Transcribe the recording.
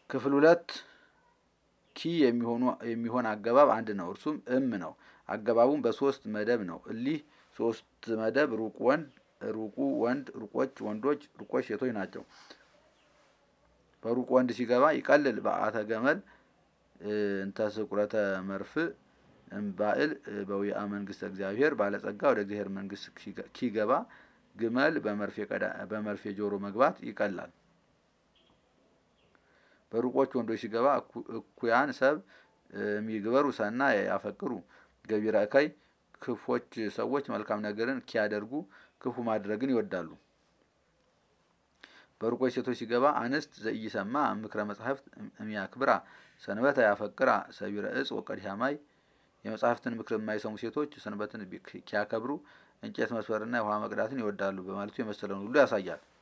ክፍል ሁለት ኪ የሚሆኑ የሚሆን አገባብ አንድ ነው። እርሱም እም ነው። አገባቡም በሶስት መደብ ነው። እሊህ ሶስት መደብ ሩቅ ወንድ፣ ሩቁ ወንድ፣ ሩቆች ወንዶች፣ ሩቆች ሴቶች ናቸው። በሩቅ ወንድ ሲገባ ይቀልል በአተ ገመል እንተ ስቁረተ መርፍእ እምባእል በዊአ መንግስተ እግዚአብሔር ባለጸጋ ወደ እግዚአብሔር መንግስት ኪገባ ግመል በመርፌ ጆሮ መግባት ይቀላል። በሩቆች ወንዶች ሲገባ እኩያን ሰብ የሚግበሩ ሰና ያፈቅሩ ገቢረ እከይ ክፎች ሰዎች መልካም ነገርን ኪያደርጉ ክፉ ማድረግን ይወዳሉ። በሩቆች ሴቶች ሲገባ አንስት ዘኢይሰማ ምክረ መጻሕፍት እሚያክብራ ሰንበተ ያፈቅራ ሰቢረ እጽ ወቀዲሐ ማይ የመጽሐፍትን ምክር የማይሰሙ ሴቶች ሰንበትን ኪያከብሩ እንጨት መስበርና የውሃ መቅዳትን ይወዳሉ በማለቱ የመሰለውን ሁሉ ያሳያል።